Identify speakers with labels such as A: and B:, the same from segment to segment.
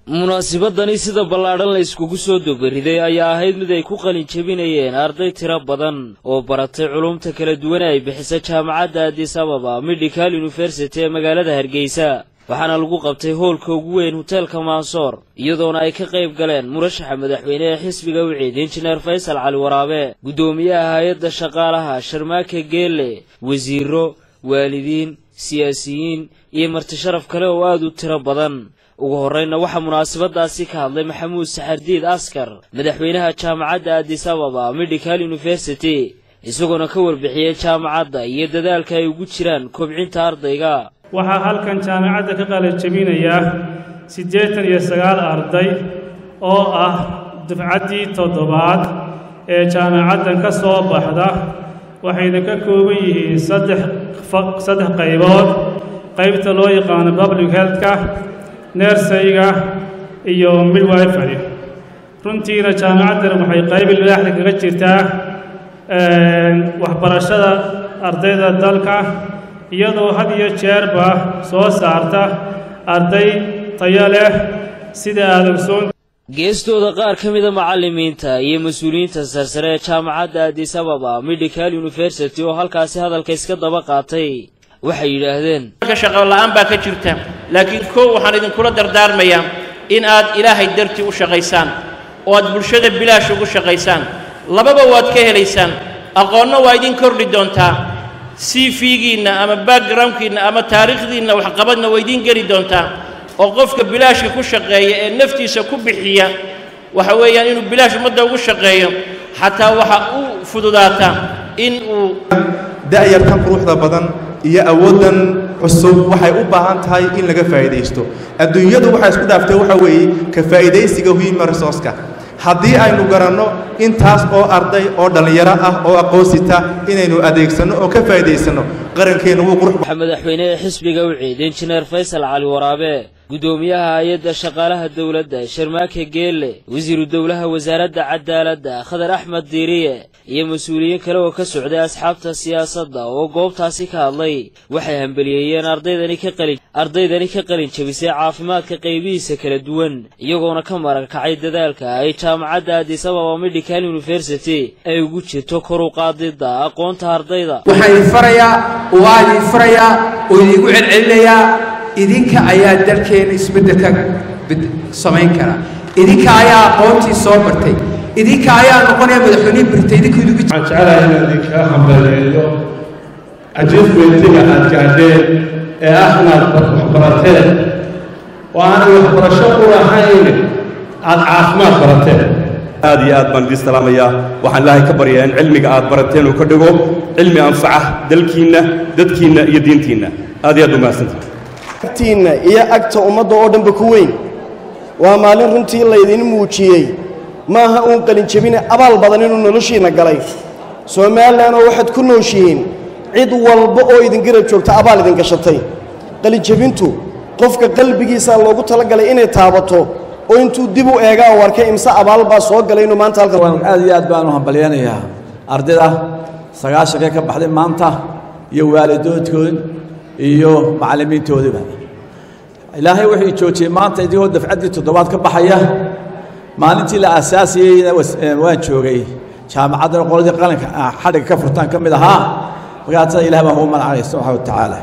A: munaasibadani sida ballaadhan la iskugu soo dobariday ayaa ahayd mid ay ku qalin jebinayeen arday tiro badan oo baratay culumta kala duwan ay bixisa jaamacadda addis ababa medical university ee magaalada hargeysa waxaana lagu qabtay hoolka ugu weyn hoteelka maansoor iyadoona ay ka qayb galeen murashaxa madaxweyne ee xisbiga wiciid injineer faysal cali waraabe guddoomiyaha hay-adda shaqaalaha sharmaake geelle wasiiro waalidiin siyaasiyiin iyo marti sharaf kale oo aad u tiro badan ugu horreynna waxaa munaasabadaasi ka hadlay maxamuud saxardiid askar madaxweynaha jaamacadda addis ababa medical university isagoona ka warbixiyey jaamacadda iyo dadaalka ay ugu jiraan kobcinta ardayga
B: waxaa halkan jaamacadda ka qalajabinaya siddeetan iyo sagaal arday oo ah dufcaddii toddobaad ee jaamacaddan ka soo baxda waxayna ka kooban yihiin saddex saddex qaybood qaybta loo yaqaano public healthka nersayga iyo midwifery runtiina jaamacaddan waxay qayb ilaaxda kaga jirtaa waxbarashada ardayda dalka iyadoo had iyo jeerba soo saarta arday tayo leh sida aad ogsoon
A: geestooda qaar ka mida macallimiinta iyo mas-uuliyiinta sarsare ee jaamacadda addis ababa medical university oo halkaasi hadalka iska daba qaatay waxay yidhaahdeen
C: shaqo la'aan baa ka jirta laakiin kow waxaan idinkula dardaarmayaa in aad ilaahay dartii u shaqaysaan oo aad bulshada bilaash ugu shaqaysaan lababa waad ka helaysaan aqoonna waa idin kordhi doontaa c v-giinna ama backgroundkiinna ama taariikhdiinna waxqabadna waa idiin geli doontaa oo qofka bilaashka ku shaqeeya ee naftiisa ku bixiya waxa weeyaan inuu bilaash ummadda ugu shaqeeyo xataa waxa u fududaataa in uu
D: da'yarkan quruxda badan iyo awooddan cusub waxay u baahan tahay in laga faa'iidaysto adduunyadu waxay isku dhaaftay waxa weeye ka faa'iidaysiga human resourceka haddii aynu garanno intaas oo arday oo dhallinyaro ah oo aqoonsita inaynu adeegsanno oo ka faa'iidaysanno qarankeennu wuu qurux
A: madaxweyne ee xisbiga wiciid injineer faysal cali waraabe guddoomiyaha hay-adda shaqaalaha dowladda sharmaake geelle wasiiru dowlaha wasaaradda cadaaladda khadar axmed diiriye iyo mas-uuliyiin kale oo ka socday asxaabta siyaasadda oo goobtaasi ka hadlay waxay hambeliyeeyeen ardaydani ka qalin ardaydani ka qalin jebisay caafimaadka qaybihiisa kala duwan iyagoona ka maran kacay dadaalka ay jaamacadda addis ababa medical university ay ugu jirto kor u qaadidda aqoonta ardayda
E: waxaan idin farayaa waa idin farayaa oo idigu celcelinayaa idinka ayaa dalkeena isbeddelka samayn kara idinka ayaa aqoontii soo bartay idinka ayaa noqonaya madaxweynihii birtay idinka idigu
F: waxaan jeclahay inaan idinkaga hambaleeyo ajiifmentiga aad gaadheen ee ah inaad waxbarateen oo aanay waxbarasho u lahayn aad caafimaad barateen
G: aad iyo aad baan idiin salaamayaa waxaan ilaahay ka baryaa in cilmiga aad barateen uu ka dhigo cilmi anfaca dalkiinna dadkiinna iyo diintiinna aad iyo aad u mahadsantahay
H: agtiinna iyo agta ummadda oo dhanba ku weyn waa maalin runtii laydin muujiyey maaha uun qalinjebine abaal badan inuu noloshiinna galay somalilan oo waxaad ku nooshihiin cid walba oo idin garab joogta abaal idin gashatay qalinjebintu qofka qalbigiisaa loogu talagalay inay taabato oo intuu dib u eegaa u arkay imse abaal baa soo galay inuu maanta halkan
I: aad iyo aad baanu hambalyaynayaa ardayda sagaashankee ka baxday maanta iyo waalidoodkood iyo macallimiintoodiba ilaahay wuxuu joojiyey maanta idigoo dafcaddii toddobaad ka baxaya maalintii la aasaasiyeyna waan joogay jaamacadda qoladii qalinka xadhigga ka furtaan ka mid ahaa markaasa ilaah baan ugu manacay subxaana wa tacaala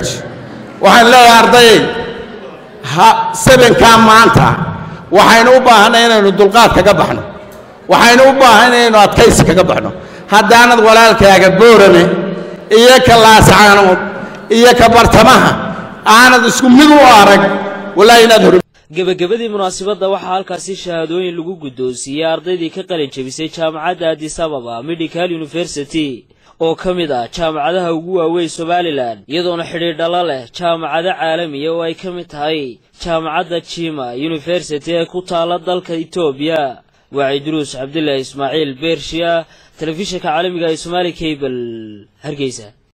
J: waxaan leeyahay ardayay ha sabankaa maanta waxaynu u baahanay inaynu dulqaad kaga baxno waxaynu u baahanay inaynu adkaysi kaga baxno haddaanad walaalkaaga boorame iyo ka laascaanood iyo ka bartamaha aanad isku mid u arag walaahi inaad hor
A: gebagabadii munaasibadda waxaa halkaasi shahaadooyin lagu guddoonsiiyey ardaydii ka qalin jebisay jaamacadda addis ababa medical university oo ka mid ah jaamacadaha ugu waaweyn somalilan iyadoona xidhiidhala leh jaamacado caalamiya oo ay ka mid tahay jaamacadda jima university ee ku taalla dalka etoobiya waa cidruus cabdilaahi ismaaciil beershiya telefishinka caalamiga ee somaali cable hargeysa